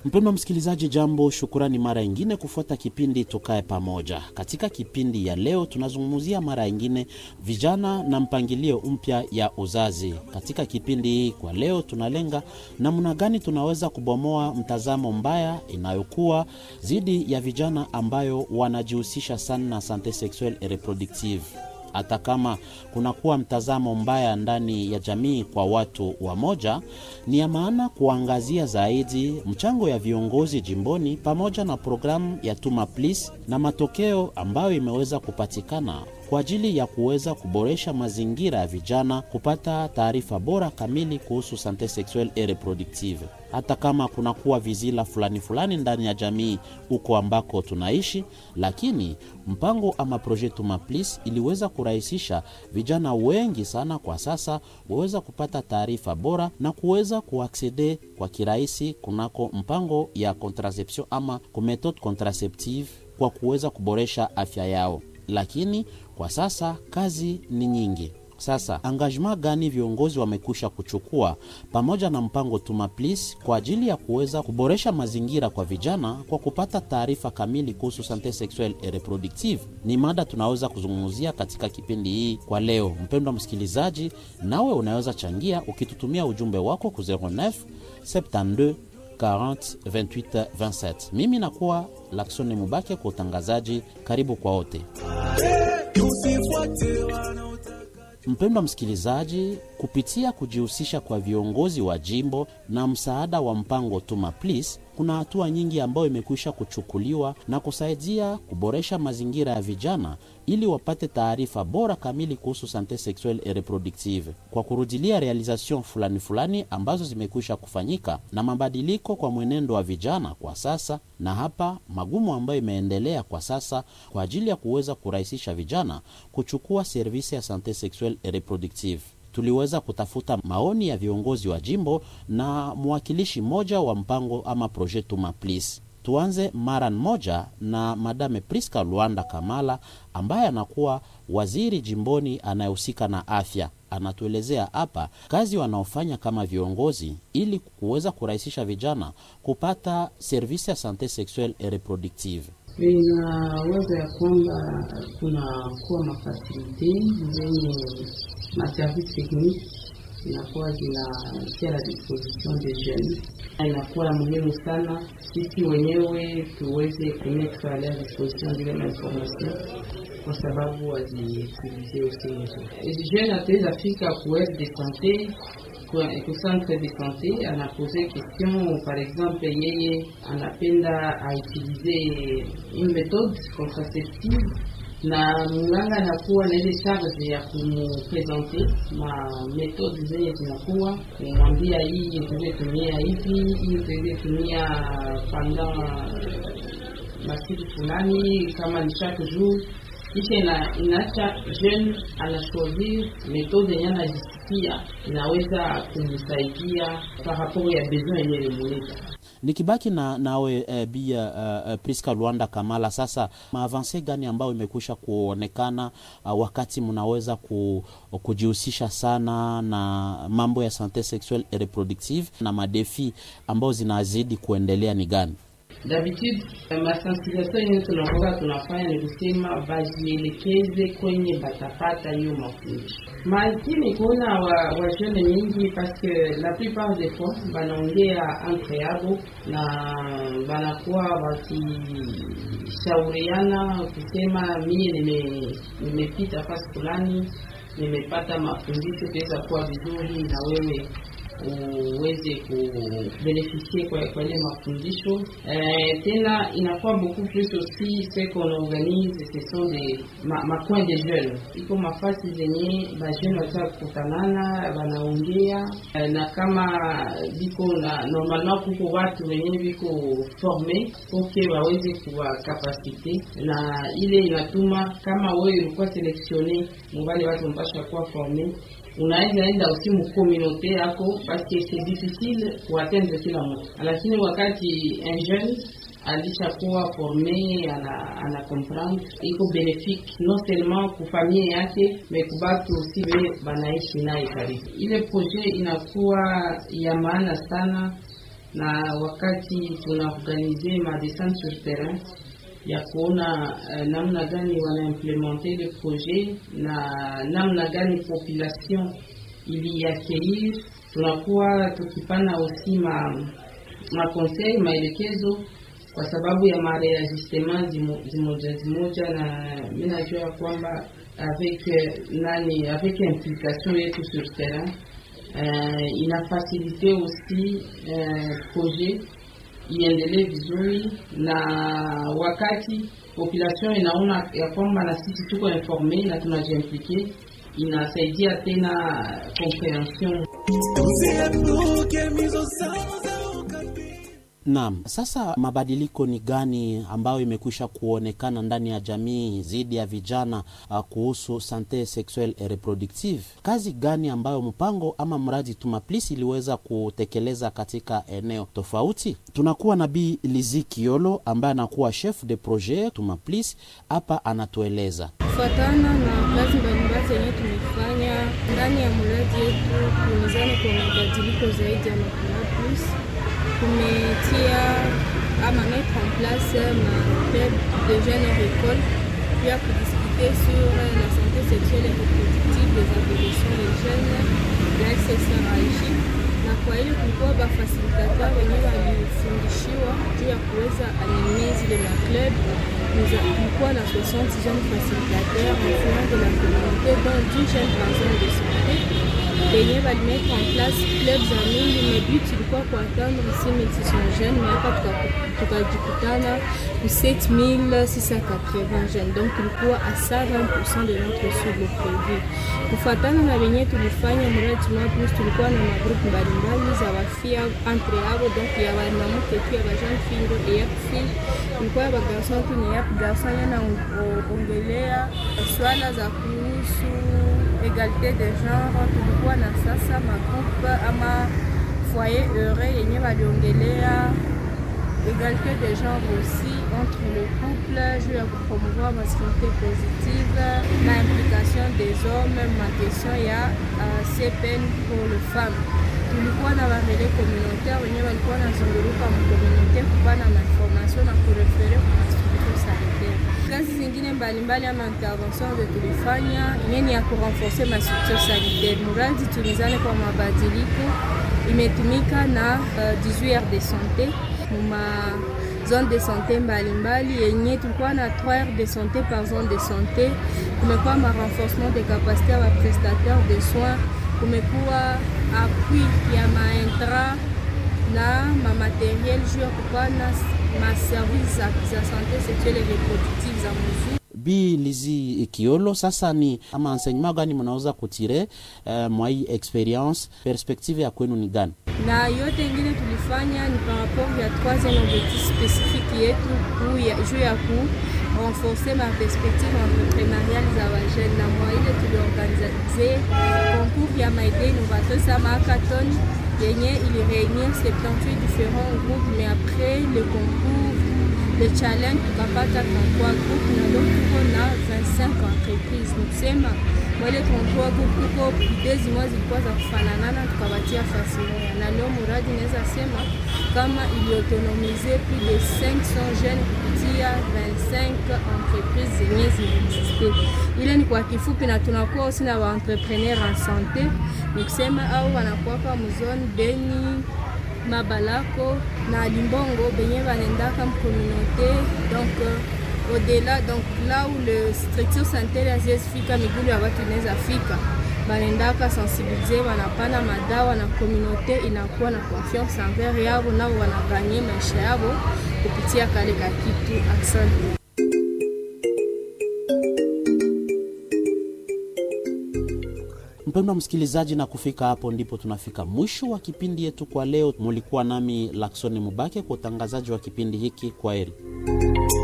Mpendwa msikilizaji, jambo, shukurani mara ingine kufuata kipindi Tukae Pamoja. Katika kipindi ya leo tunazungumzia mara ingine vijana na mpangilio mpya ya uzazi. Katika kipindi hii kwa leo tunalenga namna gani tunaweza kubomoa mtazamo mbaya inayokuwa dhidi ya vijana ambayo wanajihusisha sana na sante sexuelle et reproductive hata kama kunakuwa mtazamo mbaya ndani ya jamii kwa watu wa moja, ni ya maana kuangazia zaidi mchango ya viongozi jimboni pamoja na programu ya Tuma Please na matokeo ambayo imeweza kupatikana kwa ajili ya kuweza kuboresha mazingira ya vijana kupata taarifa bora kamili kuhusu sante sexuelle et reproductive. Hata kama kunakuwa vizila fulani fulani ndani ya jamii huko ambako tunaishi, lakini mpango ama projet Tuma Please iliweza kurahisisha vijana wengi sana kwa sasa waweza kupata taarifa bora na kuweza kuaksede kwa kirahisi kunako mpango ya contraception ama kumethode contraceptive kwa kuweza kuboresha afya yao lakini kwa sasa kazi ni nyingi. Sasa engagement gani viongozi wamekwisha kuchukua pamoja na mpango Tuma Please kwa ajili ya kuweza kuboresha mazingira kwa vijana kwa kupata taarifa kamili kuhusu sante sexuelle et reproductive? Ni mada tunaweza kuzungumzia katika kipindi hii kwa leo. Mpendwa msikilizaji, nawe unaweza changia ukitutumia ujumbe wako ku 09 72 40 28 27. Mimi nakuwa Laksoni Mubake kwa utangazaji. Karibu kwa wote. Mpendwa msikilizaji, kupitia kujihusisha kwa viongozi wa jimbo na msaada wa mpango Tuma Please, kuna hatua nyingi ambayo imekwisha kuchukuliwa na kusaidia kuboresha mazingira ya vijana ili wapate taarifa bora kamili kuhusu sante sexuelle et reproductive, kwa kurudilia realization fulani fulani ambazo zimekwisha kufanyika na mabadiliko kwa mwenendo wa vijana kwa sasa, na hapa magumu ambayo imeendelea kwa sasa kwa ajili ya kuweza kurahisisha vijana kuchukua servisi ya sante sexuelle et reproductive. Tuliweza kutafuta maoni ya viongozi wa jimbo na mwakilishi mmoja wa mpango ama projet Tuma Please. Tuanze mara moja na Madame Priska Luanda Kamala ambaye anakuwa waziri jimboni anayehusika na afya. Anatuelezea hapa kazi wanaofanya kama viongozi ili kuweza kurahisisha vijana kupata servisi ya sante sexuelle et reproductive. Inawaza ya kwamba kunakuwa mafasilite zenye maservice technique inakuwa zinatia la disposition de jeunes. Inakuwa muhimu sana sisi wenyewe tuweze kumetre a leur disposition zile mainformation kwa sababu waziutilize usi jeune ataweza fika ku aire de sante ku centre de sante anapose question par exemple, yeye anapenda autilize une méthode contraceptive na mganga anakuwa na ile charge ya kumupresente ma metode zenye zinakuwa kumwambia, hii utaweze tumia hivi, hii utaweze tumia pendant masiku fulani, kama ni chaque jour kisha ina, inaacha jeune anashovir metode yenye anajisikia inaweza kumsaidia par rapport ya besoin yenye limuleta nikibaki na nawe eh, bia uh, Priska Luanda Kamala, sasa maavanse gani ambayo imekwisha kuonekana uh, wakati mnaweza ku, kujihusisha sana na mambo ya sante sexuelle et reproductive na madefi ambayo zinazidi kuendelea ni gani? D'habitude masensibilisation yenye tunakuwa tunafanya ni kusema bajielekeze kwenye batapata hiyo mafundisho, lakini kuna wa, wa jeune nyingi paske la plupart des fois banaongea entre yabo na banakuwa wakishauriana kusema mie nimepita nime fasi fulani nimepata mafundisho tuweza kuwa vizuri na wewe uweze kubenefisie kwa kwa ile mafundisho eh, tena inakuwa beaucoup plus aussi ce qu'on organise ce sont des ma, ma coin de jeunes iko mafasi zenye ba jeune wataka kukutanana wanaongea eh, na kama biko na normalement kuko watu wenye biko forme poke waweze kuwa kapasite na ile inatuma kama wewe ulikuwa selektione mubale watu mpasha kuwa forme unaweza enda usi mukomunote yako paske c'est difficile kuatendre kila mtu, lakini wakati un jeune alishakuwa forme ana, ana comprendre iko benefique non seulement kufamie yake me kubatu usi be banaishi naye karibu. Ile projet inakuwa ya maana sana na wakati tunaorganize madescente sur terrain ya kuona uh, namna gani wanaimplementer le projet na namna gani population iliaccueillir, tunakuwa tukipana aussi ma makonseil maelekezo kwa sababu ya mareajustement zimoja zimoja, na mi najua ya kwamba avec nani avec implication yetu sur terrain uh, inafasilite aussi uh, projet iendelee vizuri, na wakati population inaona ya kwamba na sisi tuko informe na tunajiimplike, inasaidia tena comprehension. Naam, sasa mabadiliko ni gani ambayo imekwisha kuonekana ndani ya jamii dhidi ya vijana uh, kuhusu sante sexuelle et reproductive? Kazi gani ambayo mpango ama mradi Tumaplis iliweza kutekeleza katika eneo tofauti? Tunakuwa na Bi Lizi Kiolo ambaye anakuwa chef de projet Tumaplis, hapa anatueleza kufuatana na kazi mbalimbali zenye tumefanya ndani ya mradi yetu, tumezani kwa mabadiliko zaidi ya Tumaplis tumetia ama mettre en place ma club de jeunes hors école puis à discuter sur la santé sexuelle et reproductive des adolescents et jeunes la SSRIJ, na kwa hiyo kulikuwa bafasilitateurs wenyewe walifundishiwa juu ya kuweza animer zile ma club. Kulikuwa na 60 jeunes facilitateurs influents de la communauté dont 10 jeunes personnes de santé benye balimettre en place club za mingi, mais but ilikuwa kuatendre 6600 jeunes, mais hapa tukajikutana ku 7680 jeunes, donc ilikuwa a 120% de notre cible prévu. Kufuatana na benye tulifanya mradi Tumaplis, tulikuwa na magrupu mbalimbali za wafia entre yabo, donc ya wanamuke tu ya bajeune fille ndo eyap fille, ilikuwa ya bagarson tu ni yap garson, yana ongelea swala za kuhusu egalite de genre. Tulikuwa na sasa magroupe ama foyer heureux yenye waliongelea égalité de genre aussi entre le couple juu ya kupromouvoir masculinité positive na implication des hommes ma question ya uh, CPN pour le femme. Tulikuwa na barele communautaire wenye walikuwa nazunguruka mkomunite kupana mainformation na kurefere kwa mastructure sanitaire. Kazi zingine mbalimbali ama intervention ze tulifanya yenye ya kurenforce mastructure sanitaire. Muradi tulizane kwa mabadiliko imetumika na uh, 18 heures de santé muma zone de santé mbalimbali yenye tulikuwa na 3 heures de santé par zone de santé. Kumekuwa ma renforcement de capacité ya prestataire de soins, kumekuwa appui ya maintra na mamateriel juu ya kupana maservice za, za santé sexuelle et reproductive za muzuri. Bi Lizi Kiolo, sasa ni ama enseignement gani mnaweza kutire uh, mwa hii experience, perspective ya kwenu ni gani? na yote ingine tulifanya ni par rapport ya troisième objectif spécifique yetu juu ya ku renforcer ma perspective entrepreneuriale za bajene, na mwa ile tuliorganize concours ya maide innovatrice ama hackathon yenye ili réunir 78 différents groupes, mais après le concours le challenge tukapata 33 groupe na leo tuko na 25 entreprise. Nikusema mwele 33 groupe tuko idezi mwa zilikuwa za kufananana, tukabatia fasi moja, na leo muradi naweza sema kama iliautonomize plus de 500 jeunes kupitia 25 entreprise zenye zinaexiste. Ile ni kwa kifupi, na tunakuwa aussi na wa entrepreneur en santé, nikusema au wanakuwaka mzone Beni Mabalako na Limbongo benye banendaka mcommunauté donc euh, au-delà donc là où le structure sanitaire hazifika migulu ya watu inaweza fika, banendaka sensibiliser, wanapana madawa na communauté inakuwa na confiance envers yabo, nao wanaganye maisha yabo kupitia kale ka kitu. Asante. Mpendwa msikilizaji, na kufika hapo ndipo tunafika mwisho wa kipindi yetu kwa leo. Mulikuwa nami Laksoni Mubake kwa utangazaji wa kipindi hiki. Kwa heri.